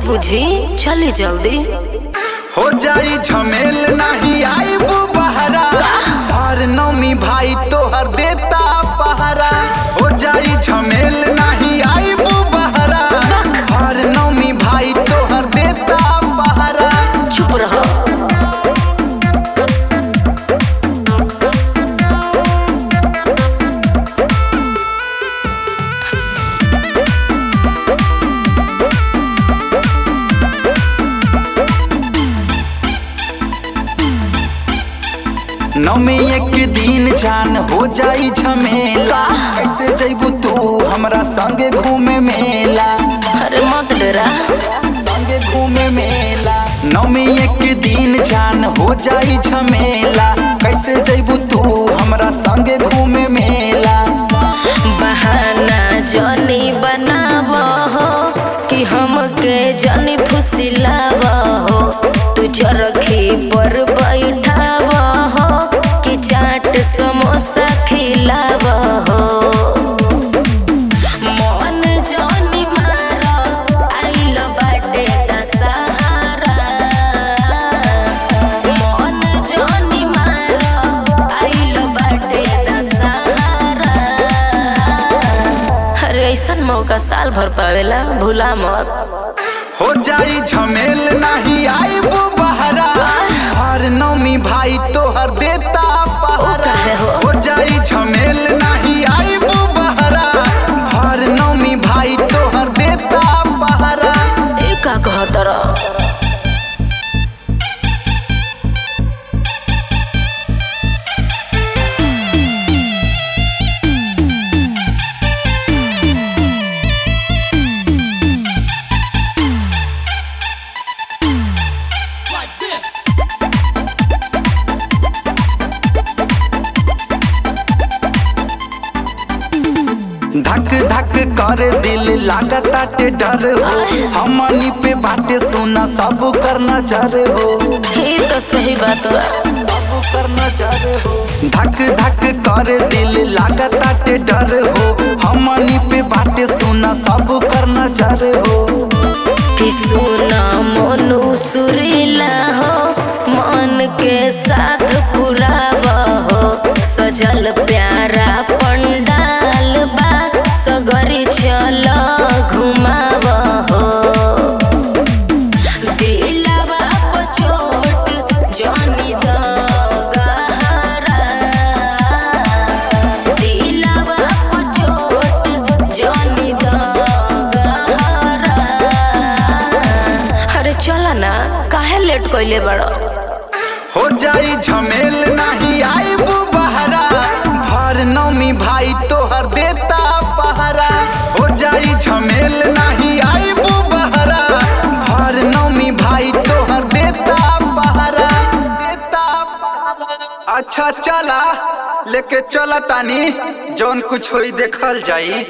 बुझी चली जल्दी हो जाई झमेल नहीं आई बहरा हर नौमी भाई तोहर देता पहरा हो जाई झमेल नहीं आई बहरा हर नौमी भाई तोहर देता पहरा चुप रहो नौमी एक दिन जान हो जाई झमेला कैसे जैबू तू हमरा संगे घूमे मेला अरे मत डरा संगे घूमे मेला नौमी एक दिन जान हो जाई झमेला कैसे जैबू तू हमरा संगे घूमे मेला बहाना जनी बनाव हो कि हमके जनी फुसिलाव हो तू चरखी पर बैठाव हो कि चाट समोसा खिलाव हो मन जनी मार आइल बाटे दशहरा मन जनी मार आइल बाटे दशहरा अरे ऐसन मौका साल भर पावेला भूला मत हो जाई झमेल नहीं आई बहरा हर नौमी भाई तोहर देता पहरा काहे हो? हो जाई झमेल नहीं आई बहरा हर नौमी भाई तोहर देता पहरा ए का कहत रह धक धक कर दिल लागताटे डर हो हमनी पे बाटे सोना सब कर नजर हो ये तो सही बात बा सब कर नजर हो धक धक कर दिल लागताटे डर हो हमनी पे बाटे सोना सब कर नजर हो कि सुना मनु सुरीला हो मन के साथ पुराव हो सजल प्यारा पंडाल बा सगरी चल घुमाव हो दिलवा पर चोट जानी द गहरा दिलवा पर चोट जानी द गहरा अरे चला ना काहे लेट कइले बड़ो हो जाई झमेल नहीं आई बहरा भर नौमी भाई तोहर देता पहरा हो जाई झमेल नहीं आई बहरा भर नौमी भाई तोहर देता पहरा देता पहरा अच्छा चला लेके चला तानी जौन कुछ होई देखल जाई